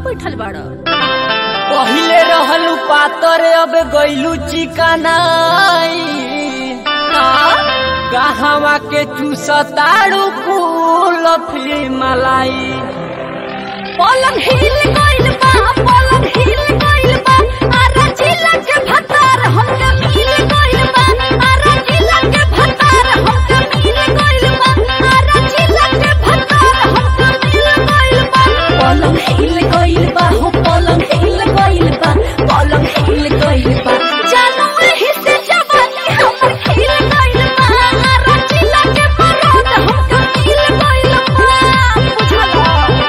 बैठल बाड़ पहिले रहलू पातर अब गइलू चिकनाई कहवा के चूसताड़ू फूल मलाई पलंग हिल गइल बा पलंग हिल गइल बा आरा जिला के भतार हमके मिल गइल बा आरा जिला के भतार हमके मिल गइल बा आरा जिला के भतार हमके मिल गइल बा पलंग हिल गइल बा हो पलंग हिल गइल बा पलंग हिल गइल बा जानू एही से जवानी हमर खिल गइल बा आरा जिला के मरद हमके मिल गइल बा बुझला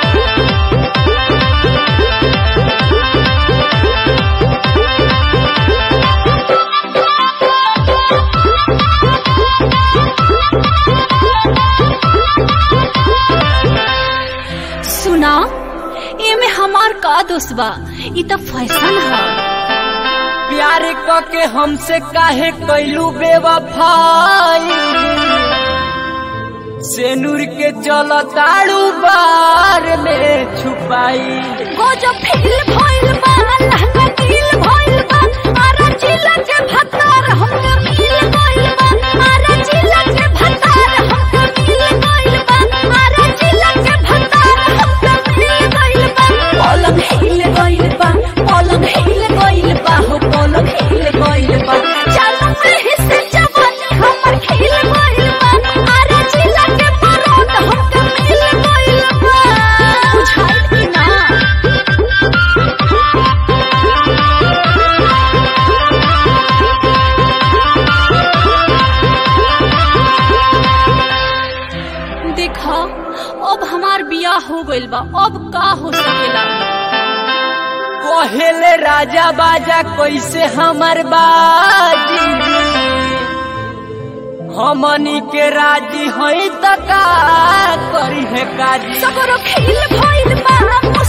सुना एमे हमार का दोस्त बा ई त फैशन ह प्यार क के हमसे काहे कैलू बेवफाई सेनुर के चलताड़ू बार में छुपाई गजब फील भइल बा लहंगा गिल भइल बा आरा जिला के भतार हमके मिल गइल बा आरा जिला के भतार हमके मिल गइल बा आरा जिला के भतार हमके मिल गइल बा पलंग हिल गइल बा पलंग हिल गइल बा हो पलंग हिल गइल बा चलो एही से जवानी हमर खिल गइल बा आरा जिला के मरद हमके मिल गइल बा बुझाइल कि ना देखा अब हमार बियाह हो गइल बा अब का हो सकेला कहेले राजा बाजा कैसे हमर बाजी हमनी के राजी हई त का करी है काजी सगरो खिल भइल बा